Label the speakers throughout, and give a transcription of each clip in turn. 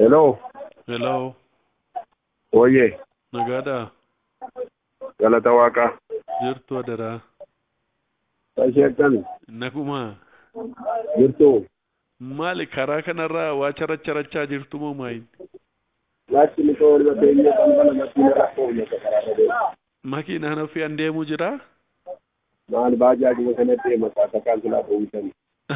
Speaker 1: Hello,
Speaker 2: Hello,
Speaker 1: oye,
Speaker 2: nagaadhaa?
Speaker 1: galata waaqaa.
Speaker 2: Jirtu adaraa?
Speaker 1: Ishee akkami?
Speaker 2: Nagumaa?
Speaker 1: Jirtu?
Speaker 2: Maali karaa kanarraa waa characharachaa jirtu moo maayin?
Speaker 1: Latti ni koo walba beenya balbala makiina rakkoo uummata karaa deema.
Speaker 2: Makiinaan ofii an deemu jiraa?
Speaker 1: Maal baajaajuma kana deema kaasa kan silaa oomishan.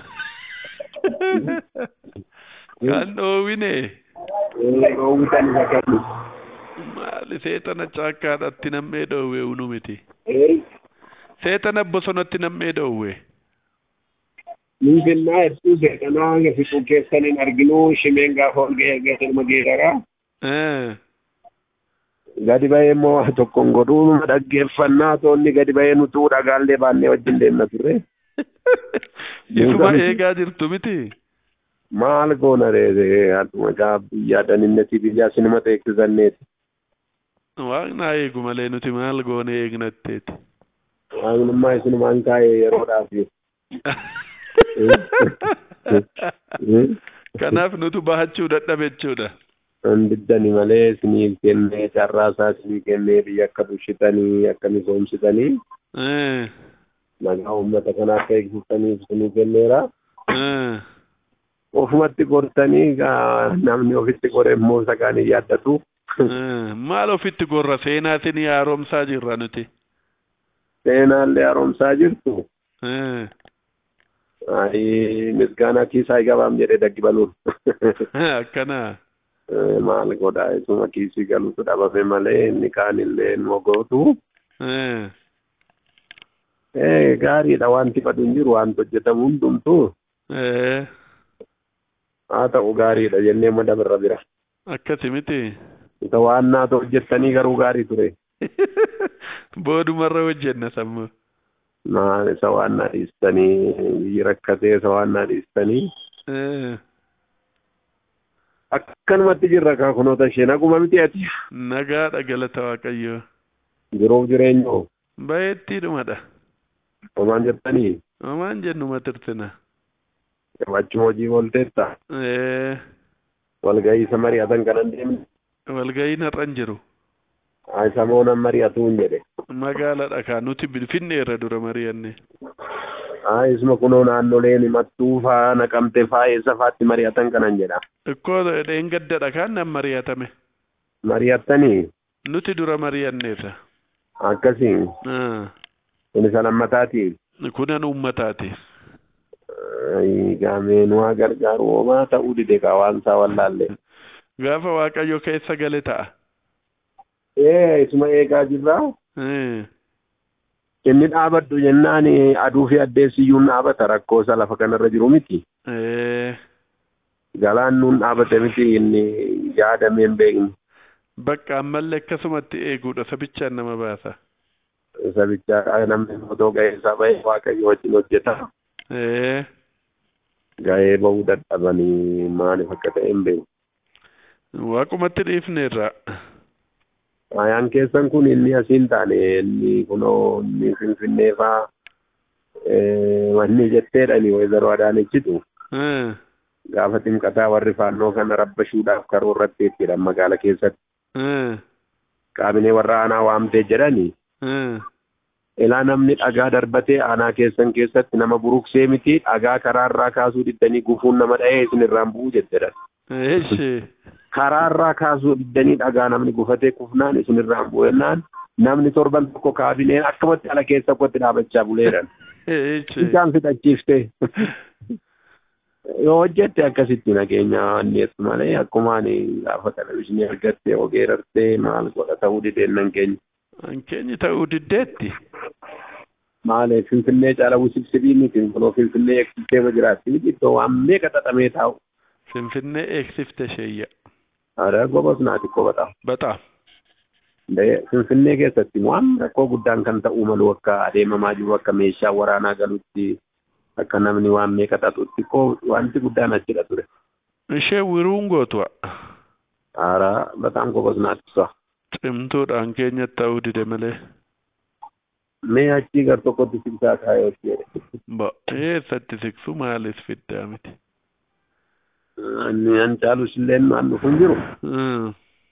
Speaker 2: Kan dhoowwine
Speaker 1: Oomishan isa kanni.
Speaker 2: maali seetana caakkaadhatti nammee dhoowwe unu miti.
Speaker 1: Ee,
Speaker 2: Seetana bosonatti nammee dhoowwe.
Speaker 1: Minfinnaa hedduu seeqanaa hanga fiquu keessan hin arginu shimeen gaafa ol ga'ee geessan geeraraa.
Speaker 2: Eh,
Speaker 1: Gadi ba'ee immoo waa tokkoon godhuu dhaggeeffannaa toonni gadi ba'ee nutuu dhagaallee baannee wajjin deemna turre.
Speaker 2: Isuma eegaa jirtu miti.
Speaker 1: Maal goona reete hatuma gaa biyya daninnetii biyya sinima teeksisanneeti.
Speaker 2: Waaqnaa eegu malee nuti maal goone eegnatteeti.
Speaker 1: Waaqnummaa isinumaan kaa'ee yeroodhaaf.
Speaker 2: Kanaaf nutu bahachuu dadhabe jechuudha.
Speaker 1: Handiddani malee isiniif kennee carraa isaa isinii kennee biyya akka bulchitanii akka misoomsitanii
Speaker 2: Eh,
Speaker 1: nagaa uummata kana akka eegsistaniif isinii kenneera.
Speaker 2: eh.
Speaker 1: Ofumatti gortanii gaa namni ofitti gore immoo isa kaan hin yaaddatu.
Speaker 2: Eh, Maal ofitti gorra seenaatiin haaromsaa jirra nuti.
Speaker 1: Seenaallee haaromsaa jirtu.
Speaker 2: Eh,
Speaker 1: Ayi misgaanaa kiisaa gabaam jedhee daggi baluun.
Speaker 2: Akkana.
Speaker 1: Maal godhaa isuma kiisii galuutu dhabame malee inni kaanillee nu gootu.
Speaker 2: Eh,
Speaker 1: Eh, gaariidha wanti badu hin jiru wanti hojjetamu hundumtuu
Speaker 2: eh,
Speaker 1: haa ta'u gaariidha jennee madabarra bira.
Speaker 2: Akkasi miti.
Speaker 1: Isa waan naata hojjettanii garuu gaarii ture.
Speaker 2: Boodumarra hojjenna sammuu.
Speaker 1: Maal isa waan naa dhiistanii biyyi rakkatee isa waan naa dhiistanii.
Speaker 2: Eh,
Speaker 1: Akkanumatti jirra kaa kunoota ishee naguma miti ati.
Speaker 2: Nagaadha galata Waaqayyoo.
Speaker 1: Jiruuf jireenyoo
Speaker 2: Baay'eetti dhumadha.
Speaker 1: homaan jettanii
Speaker 2: Homaan jennuma tirtina.
Speaker 1: qabachuma hojii oolteetta.
Speaker 2: Eh,
Speaker 1: Walgahii isa mari'atan kanan deemne.
Speaker 2: Walga'iin har'an jiru.
Speaker 1: Haa isa moonan mari'atuun jedhe.
Speaker 2: Magaalaadha kaa nuti finfinneerra dura mari'anne.
Speaker 1: Haa isuma kunoo naannoleen mattuu faa naqamte faa eessa faatti mari'atan kanan jedha.
Speaker 2: Ikkoo dheengaddadha kaan nan mari'atame.
Speaker 1: Mari'attanii
Speaker 2: Nuti dura mari'anneerra.
Speaker 1: akkasiin
Speaker 2: Ah,
Speaker 1: kun isa lammataati.
Speaker 2: Kunan uummataati.
Speaker 1: Gaameen waa gargaaru homaa ta'uu dide kaa waan isaa wallaalle.
Speaker 2: Gaafa Waaqayyo keessa gale ta'a.
Speaker 1: Ee isuma eegaa jirraa.
Speaker 2: Eh,
Speaker 1: Inni dhaabadhu jennaan aduu fi addeessiyyuun dhaabata rakkoo isa lafa kanarra jiru miti.
Speaker 2: eh,
Speaker 1: Galaan nuun dhaabate miti inni yaadamee hin beekne.
Speaker 2: Bakka ammallee akkasumatti eeguudha sabichaan nama baasa.
Speaker 1: Sabicha namni otoo ga'ee isaa ba'e waaqayyo wajjin hojjeta.
Speaker 2: Eh,
Speaker 1: Ga'ee ba'uu dadhabanii maaliif akka ta'e hin beeku.
Speaker 2: Waaqumatti dhiifneerra.
Speaker 1: Ayaan keessan kun inni asiin taane inni kunoo inni finfinnee faa wanni jetteedhani wayzaroo adaanechitu
Speaker 2: Eh,
Speaker 1: gaafa ximqataa warri faannoo kana rabbashuudhaaf karoorratti ittidha magaala keessatti
Speaker 2: eh,
Speaker 1: qaabinee warra aanaa waamtee jedhani
Speaker 2: eh.
Speaker 1: ilaa namni dhagaa darbatee aanaa keessan keessatti nama buruqsee miti dhagaa karaarraa kaasuu diddanii gufuun nama dha'ee isin irraan bu'uu jetteedha.
Speaker 2: Eeshi.
Speaker 1: karaarraa kaasuu diddanii dhagaa namni gufatee kufnaan isin irraan bu'ennaan namni torban tokko kaabineen akkamatti ala keessa kotti dhaabachaa buleedhan.
Speaker 2: Eeshi.
Speaker 1: Isaan fixachiifte. Yoo hojjette akkasitti nageenya anneessu malee akkuma ani gaafa televizyiinii argatte ogeerartee maal godha ta'uu dideennan keenya.
Speaker 2: Hankeenyi ta'uu diddeetti.
Speaker 1: Maali finfinnee caala wusibsibii miti kunoo finfinnee eegsistee ma jiraatti miti iddoo waan meeqa xaxamee taa'u.
Speaker 2: Finfinnee eegsifte sheeyya.
Speaker 1: Aadaa gobas naati qobata.
Speaker 2: Bataam.
Speaker 1: Finfinnee keessatti waan rakkoo guddaan kan ta'uu malu akka adeemamaa jiru akka meeshaa waraanaa galutti akka namni waan meeqa xaxutti koo wanti guddaan achidha ture.
Speaker 2: Ishee wiruun gootu'a.
Speaker 1: Aaraa bataan gobas naatti
Speaker 2: Cimtuudhaan keenyatti ta'uu dide malee.
Speaker 1: Mee achii gar tokkotti siksaa kaayoo jedhe.
Speaker 2: Ba eessatti siksu maalis fiddaa miti.
Speaker 1: Inni an caalus illee waan dhufu hin jiru.
Speaker 2: Mm.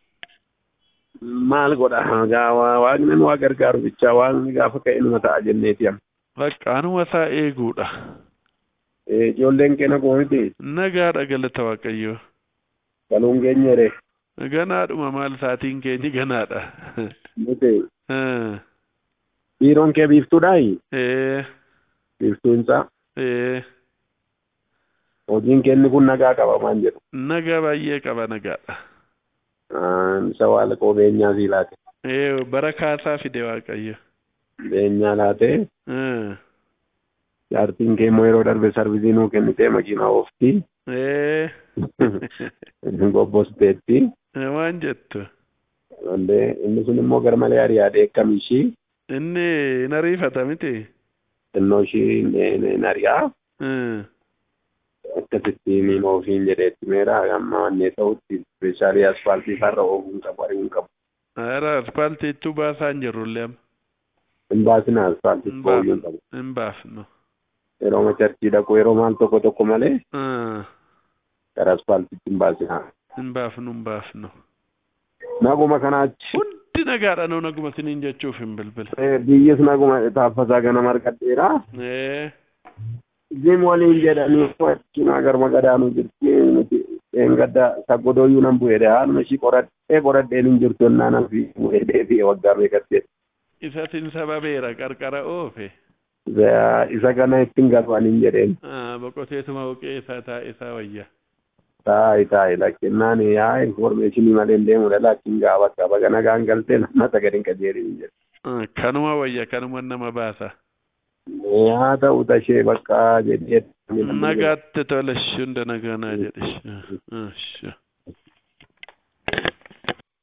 Speaker 1: Maal godha gaa waa- waaqni nu waa gargaaru bichaa waaqni gaafa ka'e numa ta'a jenneeti amma.
Speaker 2: Bakka anuma isaa eeguudha.
Speaker 1: Eh, Ijoolleen keenya gooniti
Speaker 2: Nagaadha galata Waaqayyoo.
Speaker 1: galuun geenyere
Speaker 2: Ganaadhuma maal saatiin keenyi ganaadha.
Speaker 1: nuti
Speaker 2: Ah,
Speaker 1: dhiiroon kee biiftuudhaayi
Speaker 2: Eh,
Speaker 1: biiftuunsaa
Speaker 2: eh,
Speaker 1: hojiin keenni kun nagaa qaba maan jedhu.
Speaker 2: nagaa baay'ee qaba nagaadha.
Speaker 1: Ah, Isa waa koo beenyaa sii laate.
Speaker 2: Eh, bara kaasaa fide Waaqayyo.
Speaker 1: Beenyaa laatee
Speaker 2: Ah,
Speaker 1: jaartiin kee immoo yeroo darbe sarvisii nuu kennitee makiinaa ooftii
Speaker 2: Eh,
Speaker 1: gobbosteetti.
Speaker 2: waan jettu.
Speaker 1: Illee inni sun immoo garmalee ari'aadhe akkam ishii
Speaker 2: Inni hin ariifata miti.
Speaker 1: xinnoo ishii hin ari'aa
Speaker 2: Ah,
Speaker 1: akkasitti niin oofiin jedheetti meera amma wannee ta'utti ispeeshaalii asfaaltii farra oofuun qabu ari'uun qabu.
Speaker 2: Ara aspaaltiittuu baasaa hin jirrullee amma.
Speaker 1: Hin baasina asfaaltii
Speaker 2: Hin
Speaker 1: oofuun qabu.
Speaker 2: baafnu. Hin baafnu.
Speaker 1: Yeroo macharchii dhaqu yeroo maal tokko tokko malee
Speaker 2: Ah,
Speaker 1: gara asfaaltiitti hin baasina.
Speaker 2: hin baafnu hin baafnu.
Speaker 1: Naguma kanaachi
Speaker 2: Hundi nagaadha nuu naguma siniin jechuuf hin bilbile.
Speaker 1: eh, biyyis naguma taaffasaa gana marqadheera.
Speaker 2: Eh,
Speaker 1: Jim waliin jedhanii cinaa garma gadaanuu jirti nuti gadda saggodooyyuu nan bu'eedha haaluma ishii qoradhee qoradheen hin jirtu ennaan fi bu'eedhee fi waggaa meeqattee
Speaker 2: isatiin sababeera qarqara oofe.
Speaker 1: isa kana ittiin galfaniin jedheen
Speaker 2: Ah, boqoteetuma buqee isaa taa'e isaa wayya.
Speaker 1: taa'i taa'i lakkennaan yaa informeeshinii malee hin deemudha lakkin gaa bakka baga nagaan galtee nama sagadin qajeelin jedhe
Speaker 2: Ah, Kanuma wayya kanuma nama baasa.
Speaker 1: haa ta'u tashee bakka jedhee
Speaker 2: Nagaatti tole hunda nagaa naa jedhe. Ah, ah,